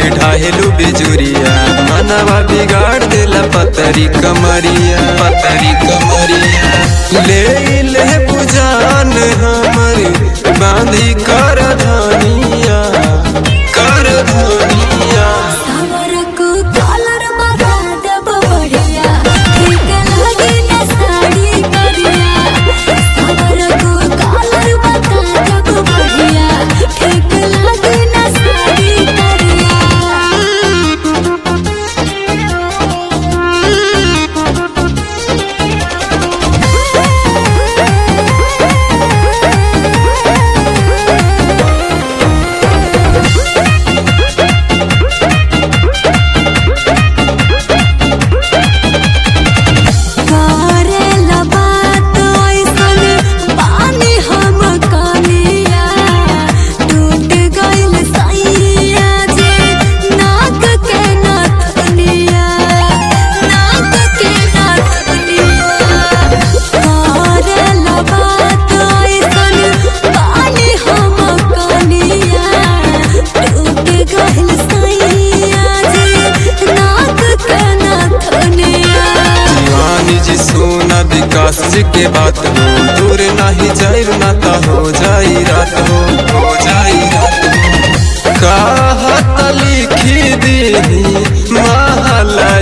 ढाहेलू बिजुरिया मनवा बिगाड़ देला पतरी कमरिया पतरी कमरिया ले ले बुझान हमर बांधी कर धनिया कर धनिया सावरको कलर बता देब बढ़िया ठीक लागे ना साड़ी करिया सावरको कलर बता देब बढ़िया ठीक लागे ना साड़ी करेला बात ऐसन पानी हम कनिया टूट गइल सैया जे नाक के नथनिया नाक के नथनिया करेला बात ऐसन पानी हम कनिया टूट गइल सैया जे नाक के नथनिया दीवानी जी सोना विकास जी के बात हो दूर नहीं जाई ना ता हो जाई रात हो हो जाई रात हो कहत लिखी दी महला